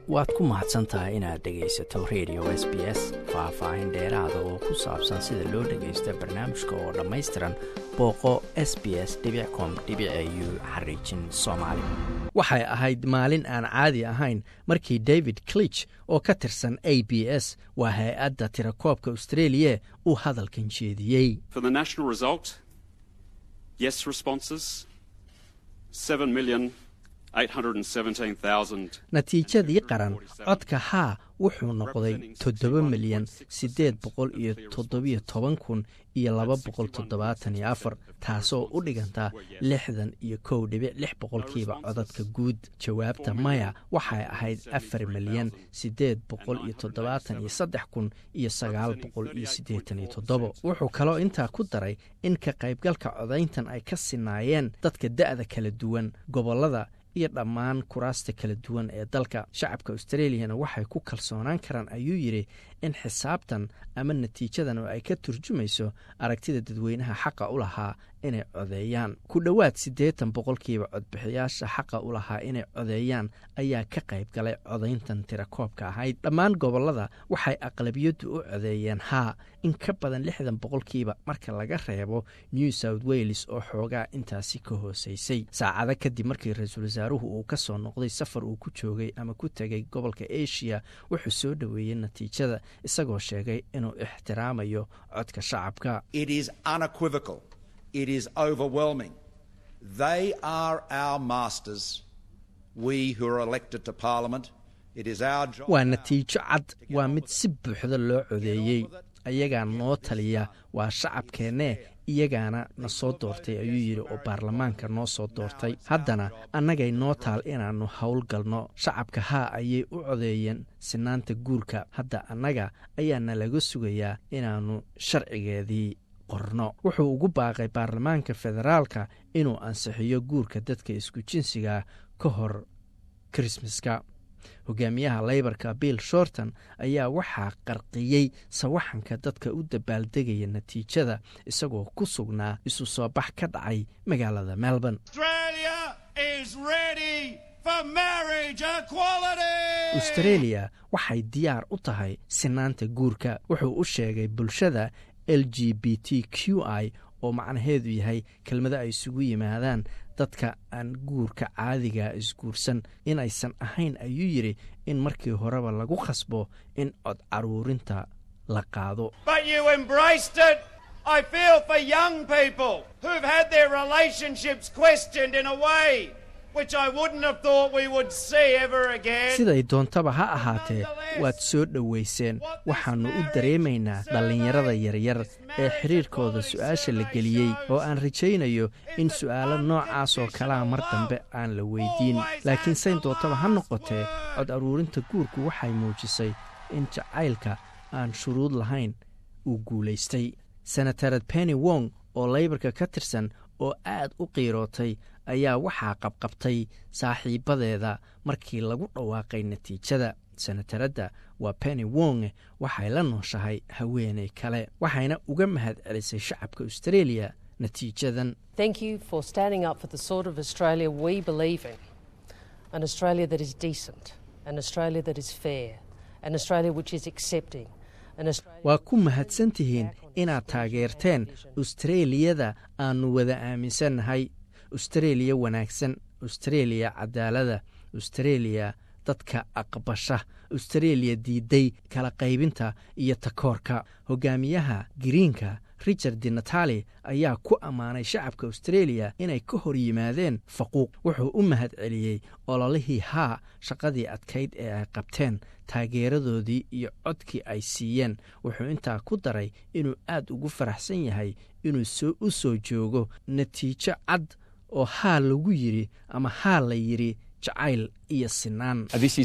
waad ku mahadsan tahay inaad dhegaysato radio s b s faah-faahin dheeraada oo ku saabsan sida loo dhagaysto barnaamijka oo dhammaystiran booqo s b s com u xariijin soomaali waxay ahayd maalin aan caadi ahayn markii david clich oo ka tirsan a b s waa hay-adda tirakoobka australia uu hadalkan jeediyey natiijadii qaran codka haa wuxuu noqday toddoba milyan siddeed boqol iyo toddobiyo toban kun iyo laba boqol toddobaatan iyo afar taasoo u dhiganta lixdan iyo kow dhibic lix boqolkiiba codadka guud jawaabta maya waxay ahayd afar milyan siddeed boqol iyo toddobaatan iyo saddex kun iyo sagaal boqol iyo siddeetan iyo toddobo wuxuu kaloo intaa ku daray in ka qaybgalka codayntan ay ka sinaayeen dadka da'da kala duwan gobollada iyo dhammaan kuraasta kala duwan ee dalka shacabka australiyana waxay ku kalsoonaan karaan ayuu yidhi in xisaabtan ama natiijadan oo ay ka turjumayso aragtida dadweynaha xaqa u lahaa inay codeeyaan ku dhowaad siddeetan boqolkiiba codbixiyaasha xaqa u lahaa inay codeeyaan ayaa ka qayb galay codayntan tirakoobka ahayd dhammaan gobollada waxay aqlabiyaddu u codeeyeen haa in ka badan lixdan boqolkiiba marka laga reebo new south wales oo xoogaa intaasi ka hooseysay saacado kadib markii ra-iisul wasaaruhu uu ka soo noqday safar uu ku joogay ama ku tegay gobolka asia wuxuu soo dhoweeyey natiijada isagoo sheegay inuu ixtiraamayo codka shacabka It is overwhelming. They are our masters. We who are elected to Parliament, it is our job. waa natiijo cad waa mid si buuxda loo codeeyey ayagaa noo taliya waa shacabkeennee iyagaana na soo doortay ayuu yidhi oo baarlamaanka noo soo doortay haddana annagay noo taal inaannu howlgalno shacabka haa ayay u codeeyeen sinaanta guurka hadda annaga ayaana laga sugayaa inaannu sharcigeedii qorno wuxuu ugu baaqay baarlamaanka federaalka inuu ansixiyo guurka dadka isku jinsiga ka hor krismaska hogaamiyaha leybarka bill shorton ayaa waxaa qarqiyey sawaxanka dadka u dabaaldegaya natiijada isagoo ku sugnaa isu soo bax ka dhacay magaalada melbourne australia waxay diyaar u tahay sinaanta guurka wuxuu u sheegay bulshada l g b t q i oo macnaheedu yahay kelmado ay isugu yimaadaan dadka aan guurka caadiga isguursan inaysan ahayn ayuu yidhi in markii horeba lagu khasbo in cod caruurinta la qaado siday doontaba ha ahaatee waad soo dhowayseen waxaannu u dareemaynaa dhallinyarada yaryar ee xidhiirkooda su'aasha la geliyey oo aan rajaynayo in su'aalo noocaas oo kalaa mar dambe aan la weydiin laakiin sayn doontaba ha noqotee cod aruurinta guurku waxay muujisay in jacaylka aan shuruud lahayn uu guulaystay senatarad penny wong oo leybarka ka tirsan oo aad u qiirootay ayaa waxaa qabqabtay saaxiibadeeda markii lagu dhawaaqay natiijada senataradda waa penny wong waxay la nooshahay haweeney kale waxayna uga mahad celisay shacabka australia natiijadan waa ku mahadsan tihiin inaad taageerteen australiyada aannu wada aaminsannahay austraeliya wanaagsan austraeliya cadaalada austraeliya dadka aqbasha austraeliya diiday kala qaybinta iyo takoorka hogaamiyaha giriinka richard di natali ayaa ku ammaanay shacabka austraeliya inay ka hor yimaadeen faquuq wuxuu u mahad celiyey ololihii haa shaqadii adkayd ee ay qabteen taageeradoodii iyo codkii ay siiyeen wuxuu intaa ku daray inuu aad ugu faraxsan yahay inuu u soo joogo natiijo cad oo haa lagu yidhi ama haa la yidhi jacayl iyo sinaan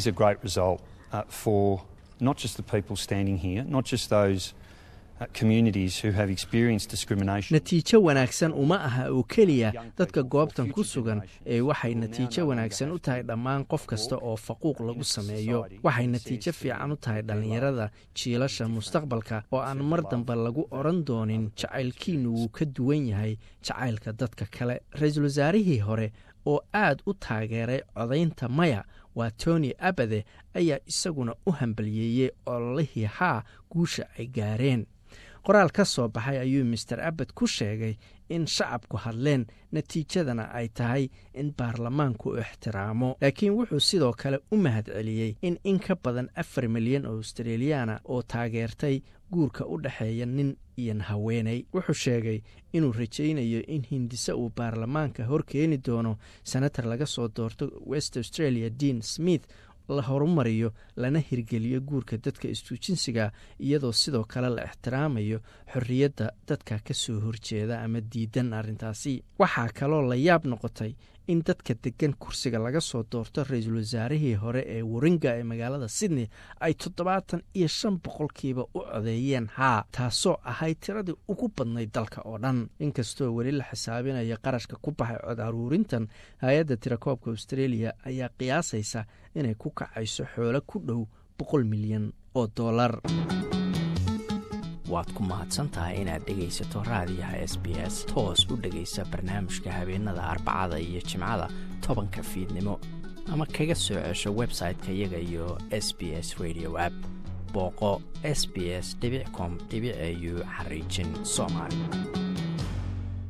natiijo wanaagsan uma aha oo keliya dadka goobtan ku sugan ee waxay natiijo wanaagsan u tahay dhammaan qof kasta oo faquuq lagu sameeyo waxay natiijo fiican u tahay dhallinyarada jiilasha mustaqbalka oo aan mar dambe lagu odran doonin jacaylkiinu wuu ka duwan yahay jacaylka dadka kale ra-iisul wasaarihii hore oo aad u taageeray codaynta maya waa tony abade ayaa isaguna u hambaliyeeyey ololihii haa guusha ay gaareen qoraal ka soo baxay ayuu master abad ku sheegay in shacabku hadleen natiijadana ay tahay in baarlamaanku u ixtiraamo laakiin wuxuu sidoo kale u mahad celiyey in in ka badan afar milyan oo australiyaana oo taageertay guurka u dhexeeya nin iyo haweenay wuxuu sheegay inuu rajaynayo in hindise uu baarlamaanka hor keeni doono senator laga soo doorto west australia dean smith la horumariyo lana hirgeliyo guurka dadka istuujinsiga iyadoo sidoo kale la ixtiraamayo xorriyadda dadka ka soo horjeeda ama diidan arrintaasi waxaa kaloo la yaab noqotay in dadka degan kursiga laga soo doorto ra-iisul wasaarihii hore ee waringa ee magaalada sydney ay toddobaatan iyo shan boqolkiiba u codeeyeen haa taasoo ahayd tiradii ugu badnayd dalka oo dhan inkastoo weli la xisaabinayo qarashka ku baxay cod aruurintan hay-adda tirakoobka australia ayaa qiyaasaysa inay ku kacayso xoolo ku dhow boqol milyan oo dollar waad ku mahadsantahay inaad dhegaysato raadiyaha s b s toos u dhegaysa barnaamijka habeenada arbacada iyo jimcada tobanka fiidnimo ama kaga soo cesho website-ka iyaga iyo s b s radio app booqo s b s com au xariijin soomaali